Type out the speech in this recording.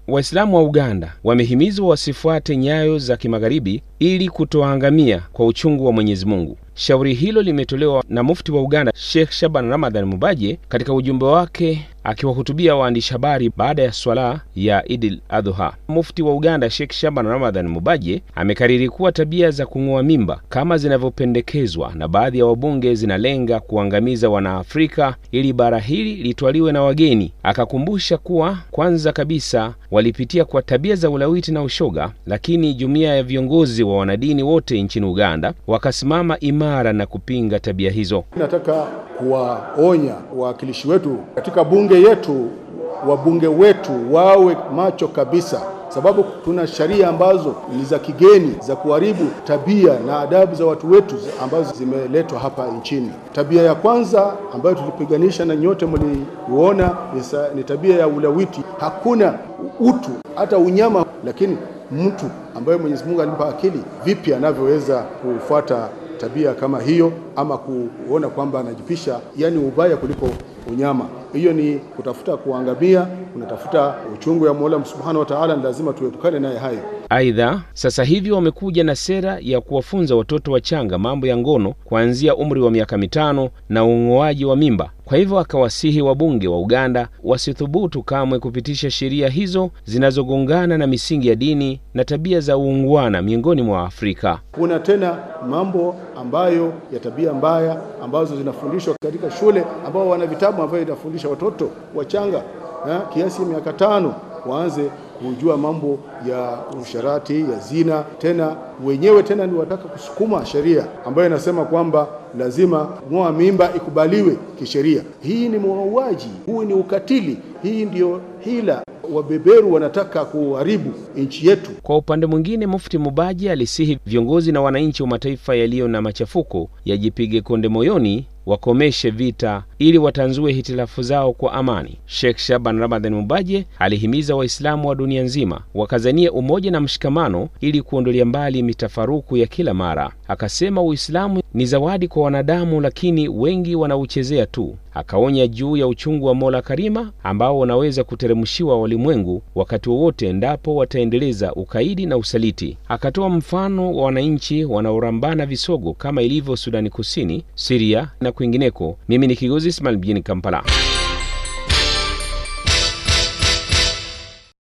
Waislamu wa Uganda wamehimizwa wasifuate nyayo za kimagharibi ili kutoangamia kwa uchungu wa Mwenyezi Mungu. Shauri hilo limetolewa na mufti wa Uganda Sheikh Shaban Ramadhan Mubaje katika ujumbe wake akiwahutubia waandishi habari baada ya swala ya Idil Adha. Mufti wa Uganda Sheikh Shaban Ramadhan Mubaje amekariri kuwa tabia za kung'oa mimba kama zinavyopendekezwa na baadhi ya wabunge zinalenga kuangamiza Wanaafrika ili bara hili litwaliwe na wageni. Akakumbusha kuwa kwanza kabisa walipitia kwa tabia za ulawiti na ushoga, lakini jumuiya ya viongozi wa wanadini wote nchini Uganda wakasimama imara na kupinga tabia hizo. Nataka kuwaonya wawakilishi wetu katika bunge yetu, wabunge wetu wawe macho kabisa, sababu tuna sheria ambazo ni za kigeni za kuharibu tabia na adabu za watu wetu ambazo zimeletwa hapa nchini. Tabia ya kwanza ambayo tulipiganisha na nyote mliuona ni tabia ya ulawiti. Hakuna utu hata unyama, lakini mtu ambaye Mwenyezi Mungu alimpa akili, vipi anavyoweza kufuata tabia kama hiyo ama kuona kwamba anajipisha, yani ubaya kuliko unyama. Hiyo ni kutafuta kuangamia, unatafuta uchungu ya Mola Subhanahu wa Ta'ala, ni lazima tuepukane naye hayo. Aidha, sasa hivi wamekuja na sera ya kuwafunza watoto wachanga mambo ya ngono kuanzia umri wa miaka mitano na ung'oaji wa mimba. Kwa hivyo akawasihi wabunge wa Uganda wasithubutu kamwe kupitisha sheria hizo zinazogongana na misingi ya dini na tabia za uungwana miongoni mwa Afrika. Kuna tena mambo ambayo ya tabia mbaya ambazo zinafundishwa katika shule, ambao wana vitabu ambavyo inafundisha watoto wachanga ya, kiasi ya miaka tano waanze kujua mambo ya usharati ya zina. Tena wenyewe tena ni wataka kusukuma sheria ambayo inasema kwamba lazima ng'oa mimba ikubaliwe kisheria. Hii ni mauaji, huu ni ukatili, hii ndio hila. Wabeberu wanataka kuharibu nchi yetu. Kwa upande mwingine, Mufti Mubaji alisihi viongozi na wananchi wa mataifa yaliyo na machafuko yajipige konde moyoni wakomeshe vita ili watanzue hitilafu zao kwa amani. Sheikh Shaban Ramadhan Mubaje alihimiza Waislamu wa dunia nzima wakazanie umoja na mshikamano ili kuondolea mbali mitafaruku ya kila mara. Akasema Uislamu ni zawadi kwa wanadamu, lakini wengi wanauchezea tu. Akaonya juu ya uchungu wa Mola Karima ambao wanaweza kuteremshiwa walimwengu wakati wowote endapo wataendeleza ukaidi na usaliti. Akatoa mfano wa wananchi wanaorambana visogo kama ilivyo Sudani Kusini, Siria na kwingineko. Mimi ni Kigozi Ismail mjini Kampala.